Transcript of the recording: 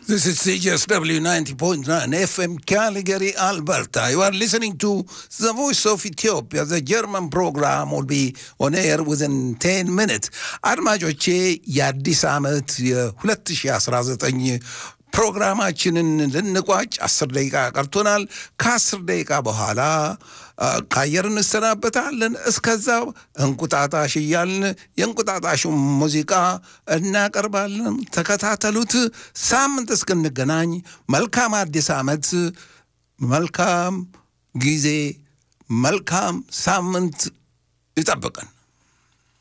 This is CJSW 90.9 FM Calgary, Alberta. You are listening to the Voice of Ethiopia. The German program will be on air within 10 minutes. አድማጮቼ የአዲስ ዓመት የ2019 ፕሮግራማችንን ልንቋጭ አስር ደቂቃ ቀርቶናል። ከአስር ደቂቃ በኋላ ከአየር እንሰናበታለን። እስከዛ እንቁጣጣሽ እያልን የእንቁጣጣሹ ሙዚቃ እናቀርባለን። ተከታተሉት። ሳምንት እስክንገናኝ መልካም አዲስ ዓመት፣ መልካም ጊዜ፣ መልካም ሳምንት ይጠብቀን።